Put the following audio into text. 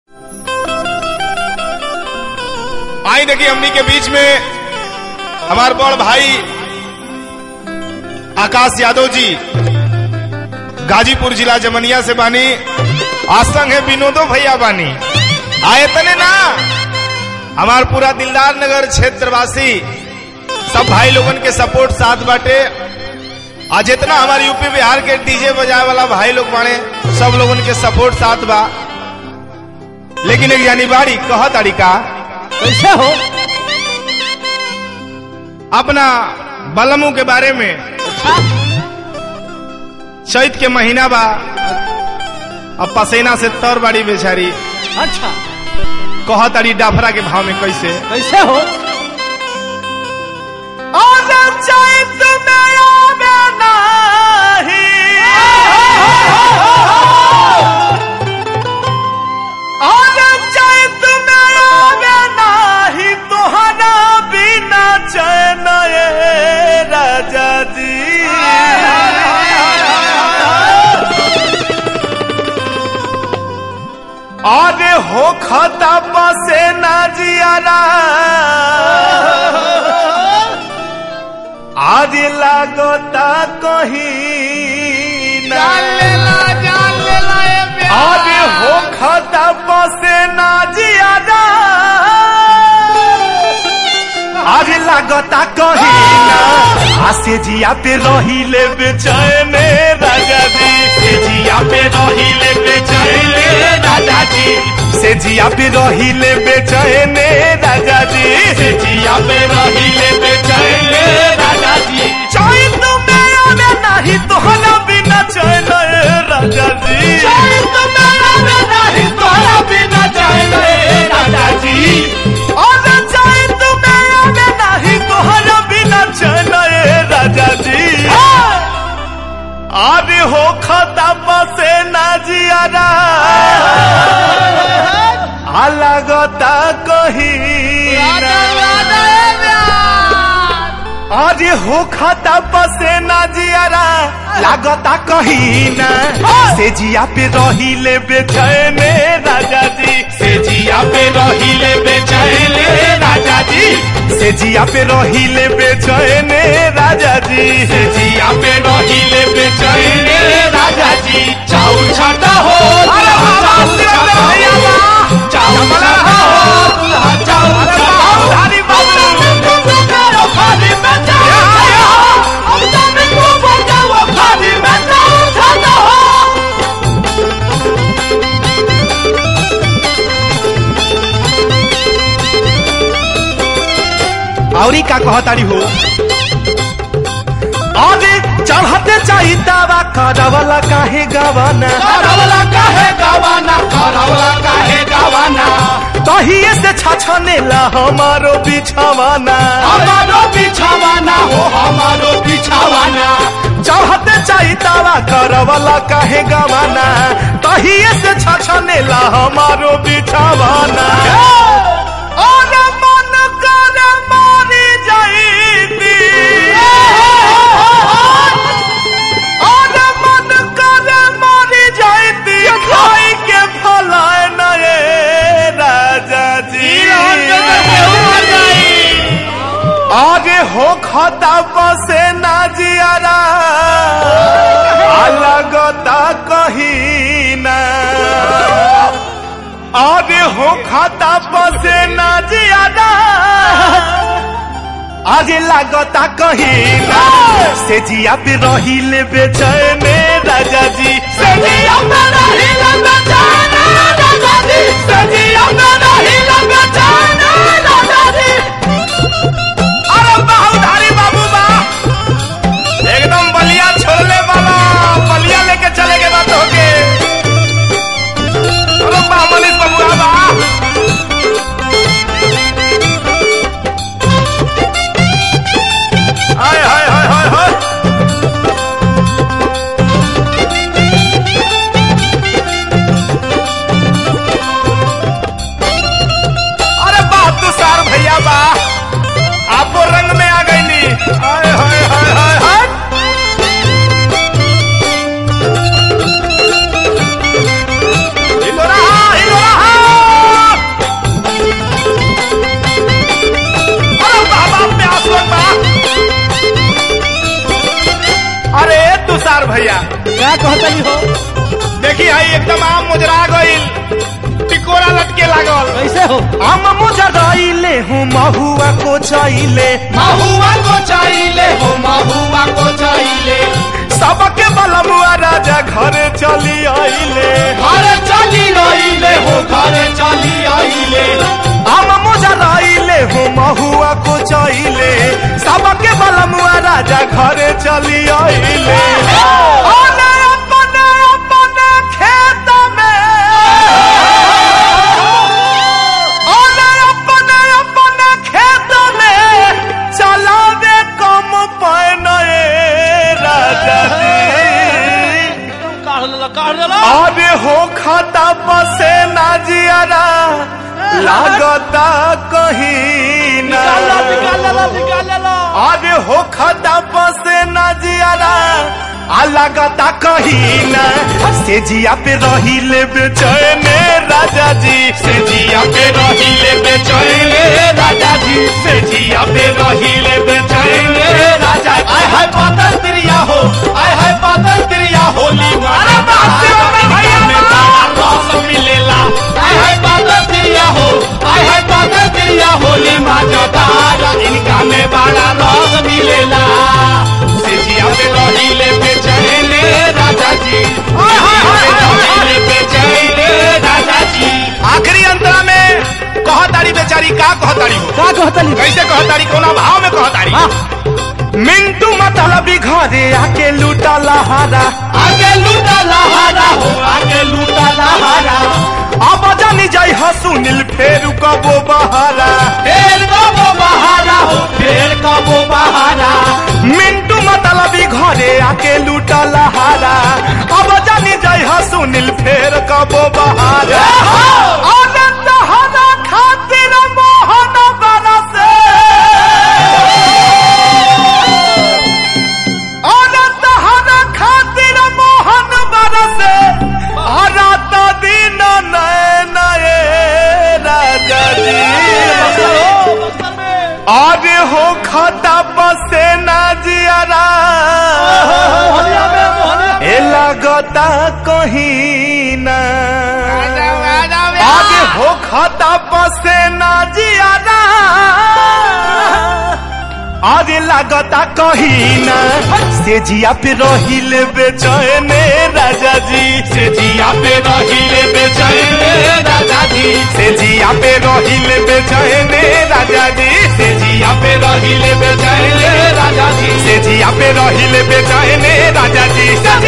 आई देखिए हमनी के बीच में हमारे बड़ भाई आकाश यादव जी गाजीपुर जिला जमनिया से बानी आसंग है विनोदो भैया बानी आए तने ना हमार पूरा दिलदार नगर क्षेत्रवासी सब भाई लोगन के सपोर्ट साथ बाटे आज जितना हमारे यूपी बिहार के डीजे बजाए वाला भाई लोग बाने सब लोगन के सपोर्ट साथ बा लेकिन एक यानी बाड़ी कह तरीका कैसे हो अपना बलमू के बारे में चैत के महीना बा अब पसेना से तर बाड़ी बेचारी अच्छा कह तारी डाफरा के भाव में कैसे कैसे हो राजा जी अरे हो खता बसे ना जियारा आज लागता कहीं ना अरे हो खता बसे ना जियारा आज लागता कहीं ना आसे जिया पे रही ले बेचैन राजा जी से जिया पे रही ले बेचैन राजा जी से जिया पे रही ले बेचैन राजा जी से जिया पे रही ले बेचैन राजा जी चैन तो मेरा में नहीं तो हला बिना चैन राजा जी चैन तो मेरा में नहीं तो हला बिना चैन राजा जी और चैन तो मेरा में नहीं तो हला बिना चैन राजा जी अरे हो खता बसे ना जियारा अलगता कहीं अरे हो खता बसे ना जियारा लागता कहीं ना से जिया पे रही ले बेचैन राजा जी से जिया पे रही ले बेचैन राजा जी से जिया पे रही ले बेचैन राजा जी से जिया पे रही ले बेचैन राजा जी चाउर छाटा हो चाउर छाटा हो चाउर छाटा हो चाउर छाटा हो औरी का कह तारी हो अरे चढ़ते चाही दावा करवला काहे गवाना करवला काहे गवाना करवला काहे गवाना तहिए से छछनेला हमारो बिछवाना हमारो बिछवाना हो हमारो बिछवाना चढ़ते चाही दावा करवला काहे गवाना तहिए से छछनेला हमारो बिछवाना और मन कर मारी जाईती और मन कर मारी जाईती खाई के फलाए नए राजा जी आगे हो खता बसे ना जियारा अलगता कहीं ना आगे हो खाता बसे ना जियारा आगे लागता कहीं ना से जिया पे रही ले बेचैन राजा जी से जिया पे रही ले बेचैन राजा जी से जिया पे रही ले बेचैन राजा जी अरे बाहुधारी बाबू बा एकदम बलिया छोड़ने वाला बलिया लेके चले गए बात होके चलो बा मनीष बाबू बा हाय हाय हाय हाय हाय आम मुजरा गईल टिकोरा लटके लागल कैसे हो हम मुजराइले हूँ महुआ को चाइले महुआ को चाहिए हो महुआ को चाहिए सबके बलमुआ राजा घरे चली आइले घरे चली आइले हो घरे चली आइले हम मुजराइले हूँ महुआ को चाइले सबके बलमुआ राजा घरे चली आइले ओने अपने अपने खेत में ओने अपने अपने खेत में चलावे कम पहने राजा जी काढ़ लेला काढ़ लेला अरे हो खाता बसे ना जियारा लागता कहीं ना निकाल लेला निकाल लेला अरे हो खाता बसे ना जियारा आ लागता कहीं ना से जिया पे रही ले बेचैने राजा जी से जिया पे रही ले बेचैने राजा जी से जिया पे रही ले बेचैने राजा जी आय हाय पातल तिरिया हो आय हाय पातल तिरिया होली अरे बाप रे बाप रे भैया में बाप। बड़ा रस मिलेला आय हाय पातल तिरिया हो आय हाय पातल तिरिया होली माता तारा इनका में बड़ा रस मिलेला से जिया पे रहीले बेचैने राजा जी हाय, हाय, हाय, हाय, हाय। रहीले बेचैने राजा जी आखिरी अंतरा में कहतारी बेचारी का कहतारी हो का कहतली कैसे कहतारी कोना भाव में कहतारी हाँ मिंटू मतलबी घरे आके लूटा लहारा आगे लूटा लहारा हो आगे लूटा लहारा अब जानी जाई ह सुनील फेर कबो बहारा फेर कबो बहारा हो फेर कबो बहारा मिंटू मतलबी घरे आके लूटा लहारा अब जानी जाई ह सुनील फेर कबो बहारा आनंद हरा खातिर मोहन बरसे आनंद हरा खातिर मोहन बरसे हरा तो दिन नए नए राजा जी आज हो खाता बसे ना जियारा मोहनिया में मोहनिया ए लगता कहीं ना आज हो खाता बसे ना जियारा आज लगता कहीं ना से जिया पे रही ले बेचैने राजा जी से जिया पे रही ले बेचैने राजा जी से जिया पे रही ले बेचैने राजा जी से जिया पे रही ले बेचैने राजा जी से जिया पे रही ले बेचैने राजा जी से